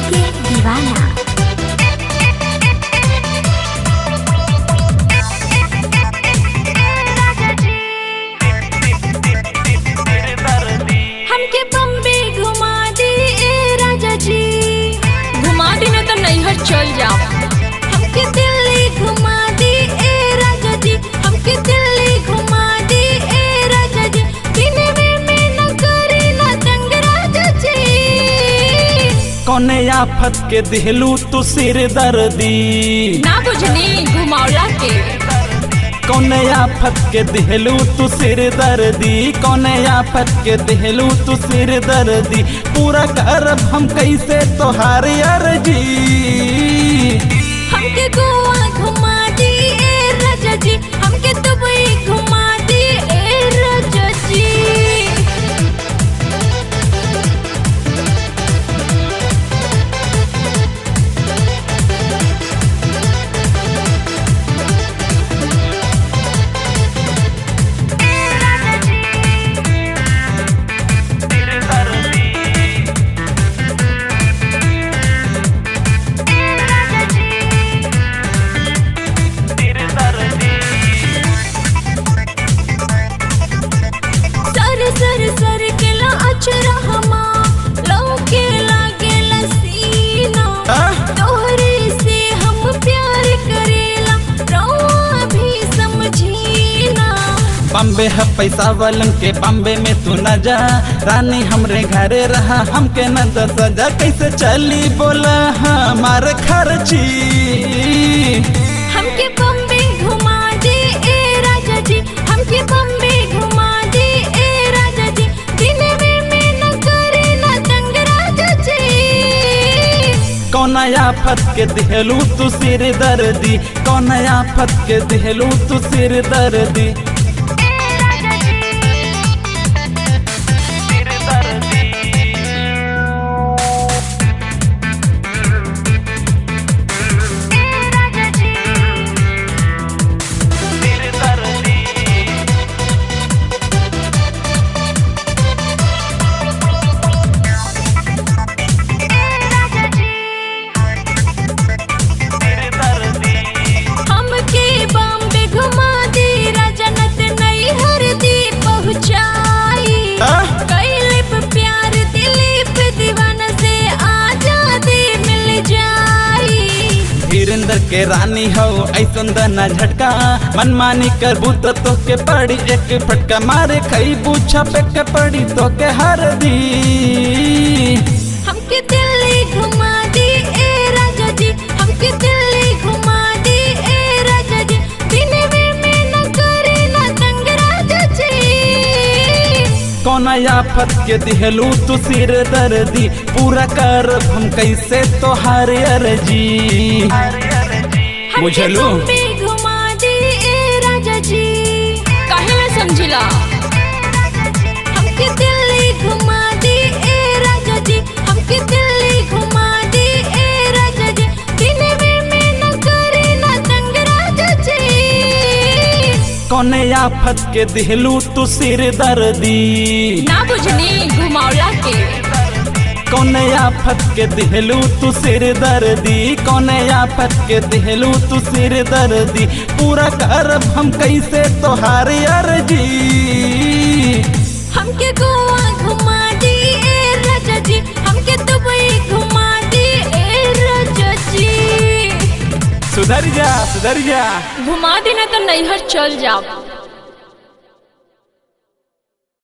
के दीवाना हमके बम्बे घुमा दी ए राजा जी घुमा दी ना तो नैहर चल जाओ हमके दिल्ली घुमा दी ए राजा जी हमके दिल्ली घुमा दी ए राजा जी दिन में मैं न करी ना तंग राजा जी कौने आफत के दिहलू तू सिर दर्दी ना बुझनी घुमावला के कौने आफत के दिहलू तू सिर दर्दी कौने आफत के दिहलू तू सिर दर्दी पूरा करब हम कैसे तोहार अर्जी हमके गोवा घुमा दी ए राजा जी हमके दुबई घुमा दी ए राजा जी सर सर सर के ला अचरा हमा लौके लागे लसीना आ? तोहरे से हम प्यार करेला रौआ भी समझीना बम्बे है पैसा वालन के बम्बे में तू न जा रानी हमरे घरे रहा हमके न दस सजा कैसे चली बोला हमार खर्ची हमके बम्बे घुमा दे ए राजा जी हमके बम्बे घुमा दे ए राजा जी दिन में मैं न करे ना तंग राजा जी कौन आफत के दिहलू तू सिर दर्दी कौन आफत के दिहलू तू सिर दर्दी हमके बॉम्बे घुमा दे राजा नत नई हर दी पहुंचाई आ? कैलिप प्यार दिलीप दीवाना से आजादी मिल जाई वीरेंद्र के रानी हो ऐसन दना झटका मनमानी करबू तो तोके पड़ी एक फटका मारे खई पूछा पे के पड़ी तोके हर दी हमके दिल्ली घुमा दे ए राजा जी हमके दिल्ली घुमा दे ए राजा जी दिन में मैं न करे ना तंग राजा जी कौन आफत के दिहलू तू सिर दर्दी पूरा कर हम कैसे तोहार अर्जी हमके बुझलू? बॉम्बे घुमा दे ए राजा जी काहे ना समझिला हमके दिल्ली घुमा दे ए राजा जी हमके दिल्ली घुमा दे ए राजा जी दिन में मैं न करे ना तंग राजा जी कौन आफत के दिहलू तू सिर दर्दी ना बुझनी घुमावला के कौन आफत के दिहलू तू सिर दर्दी कौन आफत के दिहलू तू सिर दर्दी पूरा करब हम कैसे तोहार अर्जी हमके गोवा घुमा दे ए राजा जी हमके दुबई घुमा दे ए राजा जी सुधर जा सुधर जा घुमा देना तो नैहर चल जाओ